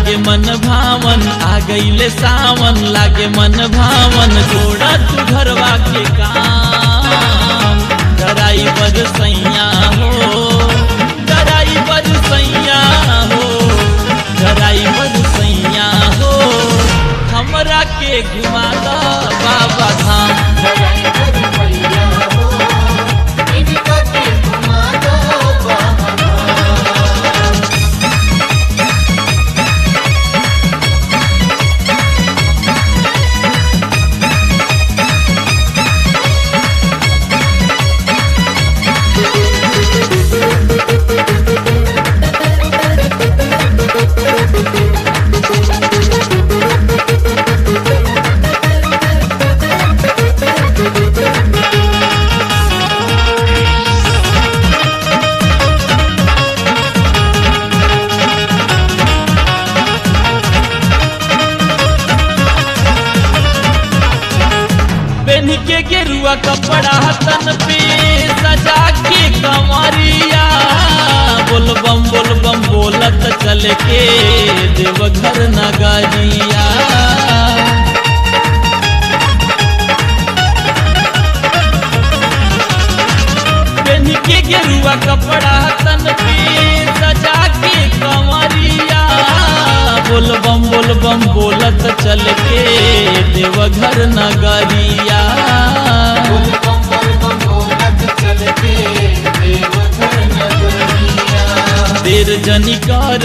लागे मन भावन आ गईले सावन लागे मन भावन जोड़ा तू घरवा के काम डराई बर सैया हो डराई बर सैया हो डराई बर सैया हो हमरा के घुमा दा बाबा धाम पेन के गेरुआ कपड़ा तन पे सजा के कमरिया बोल बम बोल बम बोलत चल के देवघर नगरिया पेन के गेरुआ कपड़ा तन पे सजा के कमरिया बोल बम बोल बम बोलत चल के देवघर नगरिया देर जनी कर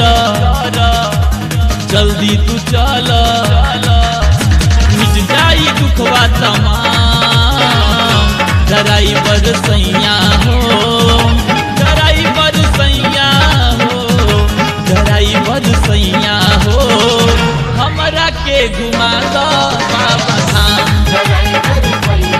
जल्दी तू चल मिट जाई दुखवा तमाम डराई बर सैया हो डराई बर सैया हो डराई बर सैया हो हमरा के घुमा दो बाबा धाम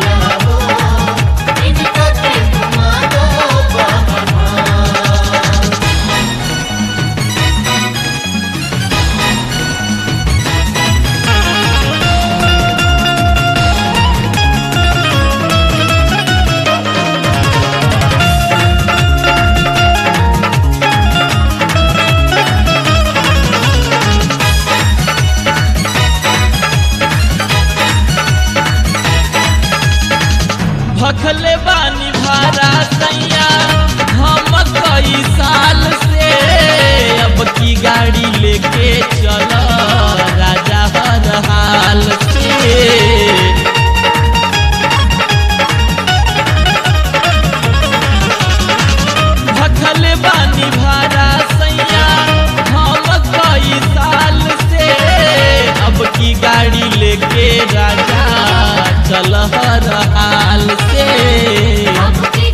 भखले बानी भारा सैया हम कई साल से अब की गाड़ी लेके चल राजा हर हाल से भखले बानी भारा सैया हम कई साल से अब की गाड़ी लेके राजा चल हर हाल से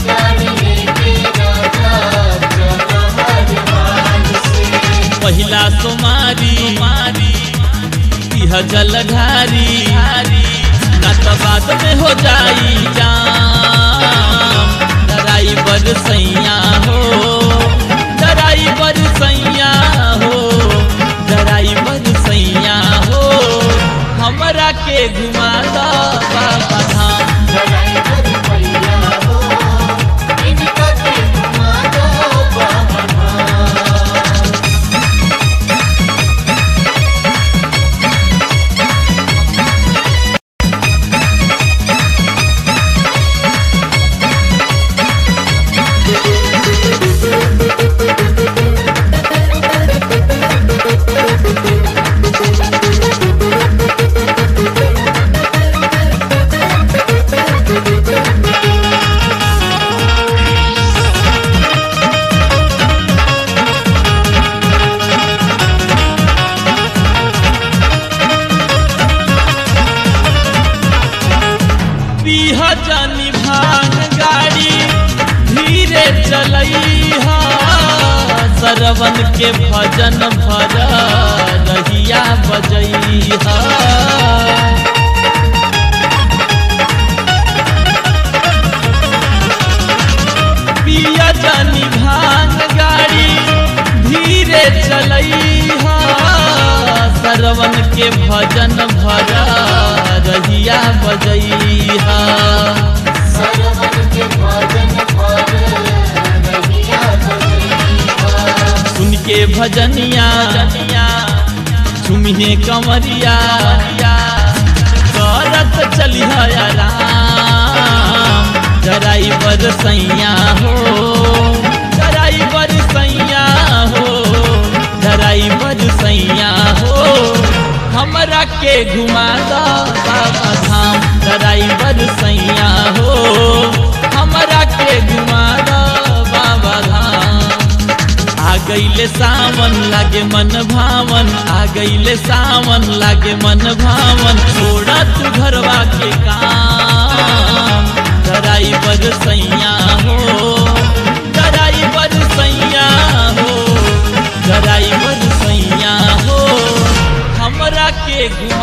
पहिला सोमारी मारी यह जलधारी ना तो बात में हो जाई जाम डराई बर सैया हो डराई बर सैया हो डराई बर सैया हो हमरा के घुमा दो बाबा धाम पीह जानी भांग गाड़ी धीरे चलई सरवन के भजन भर रहिया बजई पिया जानी भांग गाड़ी धीरे चलई सरवन के भजन भर रहिया बजैहा सरवन के भजन पर रहिया बजैहा। सुन के भजनिया झुमिए कमरिया करत चली राम जराई बर सैया हो जराई बर सैया हो जराई बर सैया हो हमरा के घुमा दो बाबा धाम जराई बर सैया हो हमरा के घुमा दो बाबा धाम आ गईले सावन लागे मन भावन आ गईले सावन लागे मन भावन छोड़ा तू घरवा के काम डराई बर सैया हो डराई बर सैया हो डराई बर सैया हो हमरा के घुमा